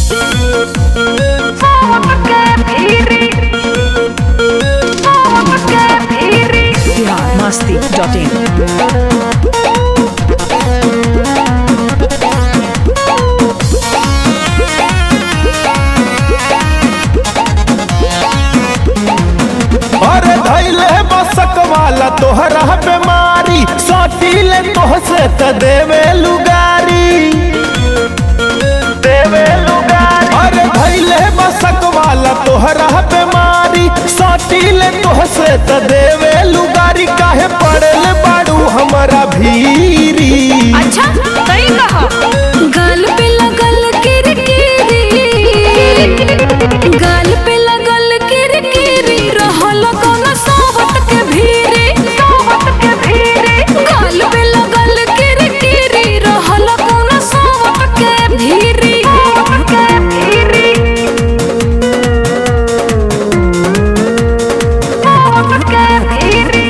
Bihar Masti dot in अरे धैले बसक वाला तोहरा बीमारी सटीले तोहसे त देवे लुगारी देवे लुगारी अरे धैले बसक वाला तोहरा बीमारी सटीले तोहसे त देवे लुगारी काहे पड़ल बाड़ू हमरा भीरी अच्छा सही कहा गाल पे लगल किरकिरी गाल पे लगल किरकिरी रहल कौन सोबत के भीरी सोबत के भीरी गाल पे लगल किरकिरी रहल कौन सोबत के भीरी सोबत के भीरी सोबत के भीरी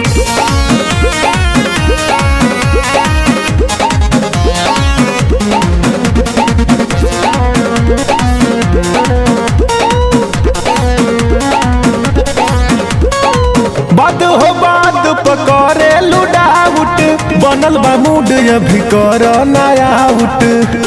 बात हो बात पकड़े लुडाउट बनल बा मूड अभी कर नया उठ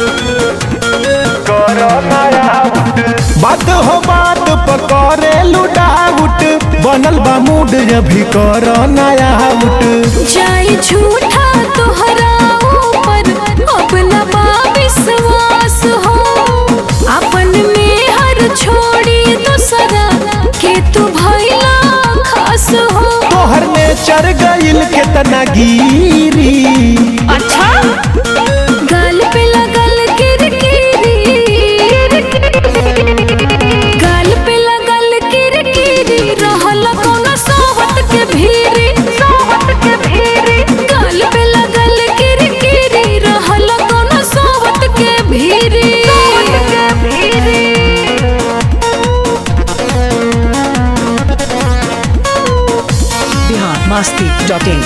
कर नया उठ बात हो बात पकड़े लुडाउट बनल बा मूड अभी कर नया उठ जाई झूठा तोहरा ऊपर अपना बा विश्वास हो अपन में हर छोड़ी दूसरा के तू भैला खास हो तोहर ने चर गइल केतना गिरी अच्छा गाल पे लगल किरकिरी गाल पे लगल किरकिरी रहल कौन सोहत के भीरी सोहत के भीरी गाल पे लगल किरकिरी रहल कौन सोहत के भीरी सोहत के भीरी बिहार मस्ती डॉट इन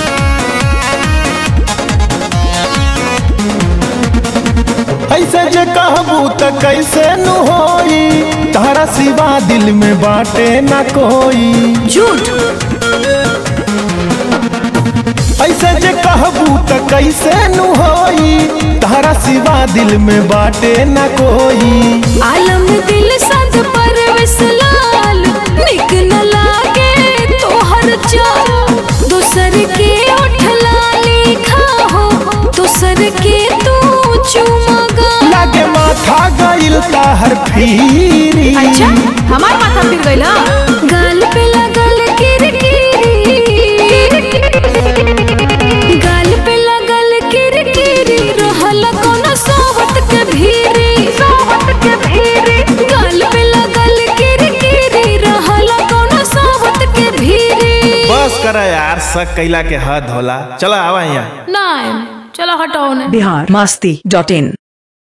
ऐसे जे कहबू त कैसे नु होई तारा सिवा दिल में बाटे ना कोई झूठ ऐसे जे कहबू त कैसे नु होई तारा सिवा दिल में बाटे ना कोई आलम दिल सद पर विसलाल निक न लागे तोहर चाल दूसर के उठला लिखा हो दूसर के तू चुमगा लागे माथा गइल ताहर फीरी हमार माथा फिर गइल गाल पे लगल किरकिरी गाल पे लगल किरकिरी रहल कौन सोहत के भीरी सोहत के भीरी गाल पे लगल किरकिरी रहल कौन सोहत के भीरी बस कर यार शक कैला के हद होला चला आवा यहाँ नहीं चलो हटाओ ने बिहार मस्ती डॉट इन